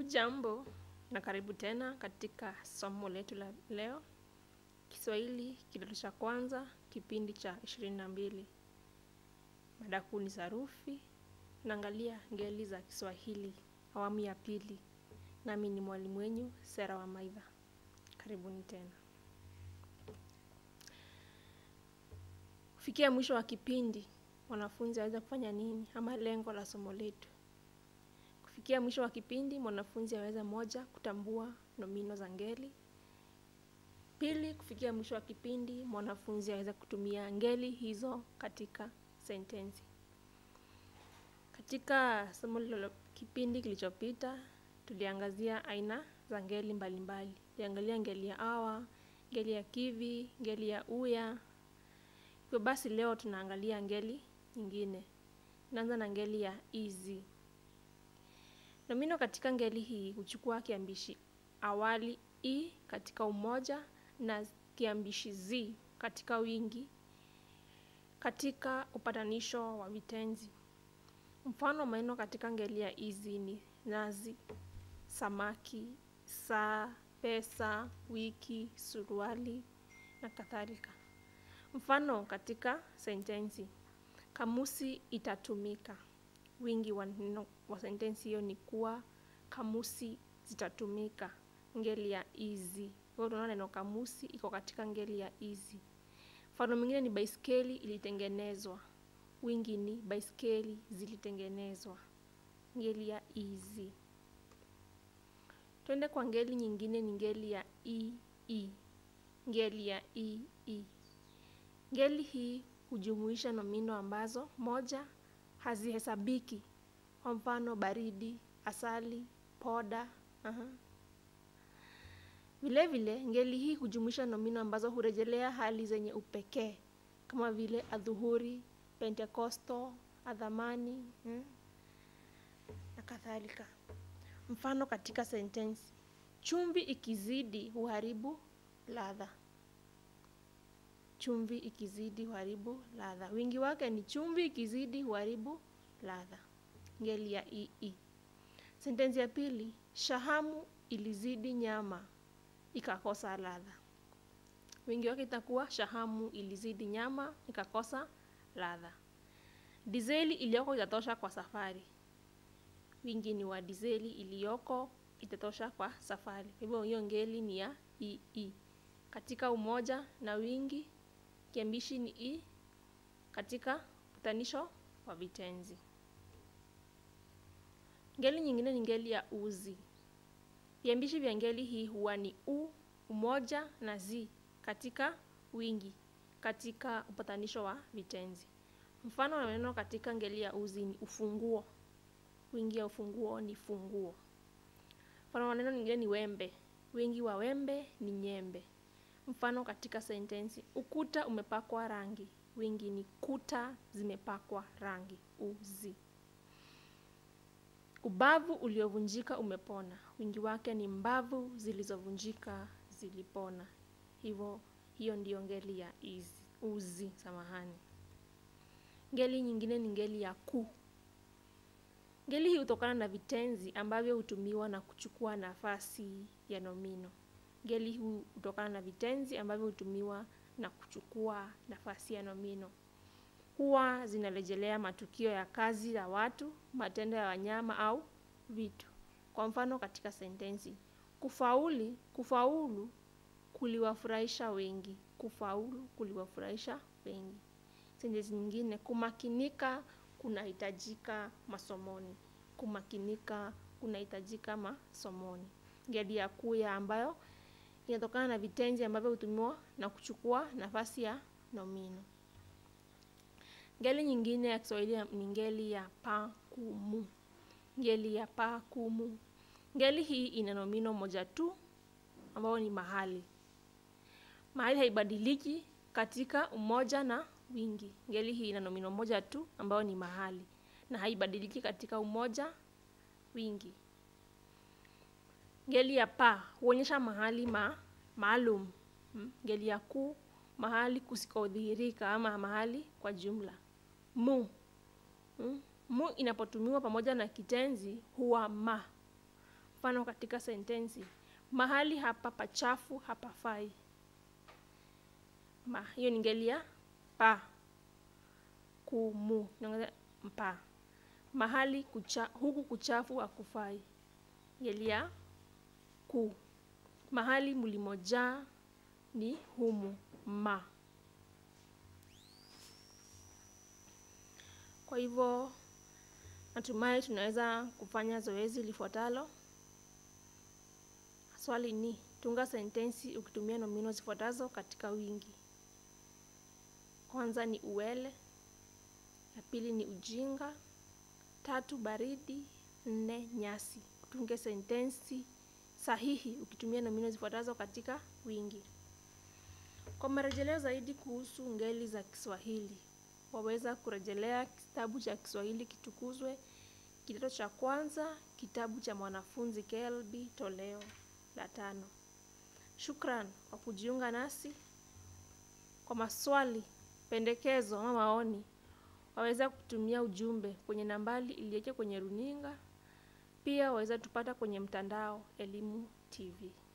Hujambo na karibu tena katika somo letu la leo, Kiswahili kidato cha kwanza, kipindi cha ishirini na mbili. Mada kuu ni sarufi. Tunaangalia ngeli za Kiswahili awamu ya pili, nami ni mwalimu wenyu Sera wa Maidha. Karibuni tena. Kufikia mwisho wa kipindi, mwanafunzi aweza kufanya nini ama lengo la somo letu? Kufikia mwisho wa kipindi, mwanafunzi aweza moja, kutambua nomino za ngeli. Pili, kufikia mwisho wa kipindi, mwanafunzi aweza kutumia ngeli hizo katika sentensi. Katika somo lilo kipindi kilichopita, tuliangazia aina za ngeli mbalimbali. Tuliangalia ngeli ya awa, ngeli ya kivi, ngeli ya uya. Hivyo basi leo tunaangalia ngeli nyingine. Tunaanza na ngeli ya izi. Nomino katika ngeli hii huchukua kiambishi awali i katika umoja na kiambishi zi katika wingi katika upatanisho wa vitenzi. Mfano maneno katika ngeli ya izi ni nazi, samaki, saa, pesa, wiki, suruali na kadhalika. Mfano katika sentensi, kamusi itatumika. Wingi wa neno wa sentensi hiyo ni kuwa kamusi zitatumika, ngeli ya izi. Kwa hiyo tunaona neno kamusi iko katika ngeli ya izi. Mfano mwingine ni baiskeli ilitengenezwa. Wingi ni baiskeli zilitengenezwa, ngeli ya izi. Twende kwa ngeli nyingine, ni ngeli ya ii. Ngeli ya ii, ngeli hii hujumuisha nomino ambazo moja, hazihesabiki. Kwa mfano baridi, asali, poda. Aha. Vile vile ngeli hii hujumuisha nomino ambazo hurejelea hali zenye upekee kama vile adhuhuri, pentekosto, adhamani hmm, na kadhalika. Mfano katika sentensi, chumvi ikizidi huharibu ladha. Chumvi ikizidi huharibu ladha. Wingi wake ni chumvi ikizidi huharibu ladha, ngeli ya ii. Sentensi ya pili, shahamu ilizidi nyama ikakosa ladha. Wingi wake itakuwa shahamu ilizidi nyama ikakosa ladha. Dizeli iliyoko itatosha kwa safari. Wingi ni wa dizeli iliyoko itatosha kwa safari. Hivyo hiyo ngeli ni ya ii. Katika umoja na wingi, kiambishi ni i katika utanisho wa vitenzi. Ngeli nyingine ni ngeli ya uzi. Viambishi vya ngeli hii huwa ni u, umoja na zi katika wingi katika upatanisho wa vitenzi. Mfano wa maneno katika ngeli ya uzi ni ufunguo. Wingi ya ufunguo ni funguo. Mfano wa maneno nyingine ni wembe. Wingi wa wembe ni nyembe. Mfano katika sentensi, ukuta umepakwa rangi. Wingi ni kuta zimepakwa rangi. Uzi. Ubavu uliovunjika umepona. Wingi wake ni mbavu zilizovunjika zilipona. Hivyo hiyo ndiyo ngeli ya izi, uzi. Samahani. Ngeli nyingine ni ngeli ya ku. Ngeli hii hutokana na vitenzi ambavyo hutumiwa na kuchukua nafasi ya nomino. Ngeli hii hutokana na vitenzi ambavyo hutumiwa na kuchukua nafasi ya nomino. Huwa zinarejelea matukio ya kazi ya watu, matendo ya wanyama au vitu. Kwa mfano katika sentensi, kufauli, kufaulu kuliwafurahisha wengi. Kufaulu kuliwafurahisha wengi. Sentensi nyingine, kumakinika kunahitajika masomoni. Kumakinika kunahitajika masomoni. Ngeli ya kuya ambayo inatokana na vitenzi ambavyo hutumiwa na kuchukua nafasi ya nomino. Ngeli nyingine ya Kiswahili ni ngeli ya pakumu. Ngeli ya pakumu. Ngeli hii ina nomino moja tu ambayo ni mahali. Mahali haibadiliki katika umoja na wingi. Ngeli hii ina nomino moja tu ambayo ni mahali na haibadiliki katika umoja, wingi. Ngeli ya pa huonyesha mahali ma maalum. Ngeli ya ku mahali kusikodhihirika ama mahali kwa jumla. Mu mu inapotumiwa pamoja na kitenzi huwa ma. Mfano katika sentensi, mahali hapa pachafu hapafai. Ma, hiyo ni ngeli ya pa. Kumu, naongeza mpa. Mahali kucha, huku kuchafu hakufai. Ngeli ya ku. Mahali mlimojaa ni humu ma. Kwa hivyo natumai tunaweza kufanya zoezi lifuatalo. Swali ni tunga sentensi ukitumia nomino zifuatazo katika wingi. Kwanza ni uwele, ya pili ni ujinga, tatu baridi, nne nyasi. Tunge sentensi sahihi ukitumia nomino zifuatazo katika wingi. Kwa marejeleo zaidi kuhusu ngeli za Kiswahili, waweza kurejelea kitabu cha Kiswahili Kitukuzwe, kidato cha kwanza, kitabu cha mwanafunzi KLB toleo la tano. Shukran kwa kujiunga nasi. Kwa maswali, pendekezo ama maoni, waweza kutumia ujumbe kwenye nambari iliyoko kwenye runinga. Pia waweza tupata kwenye mtandao Elimu TV.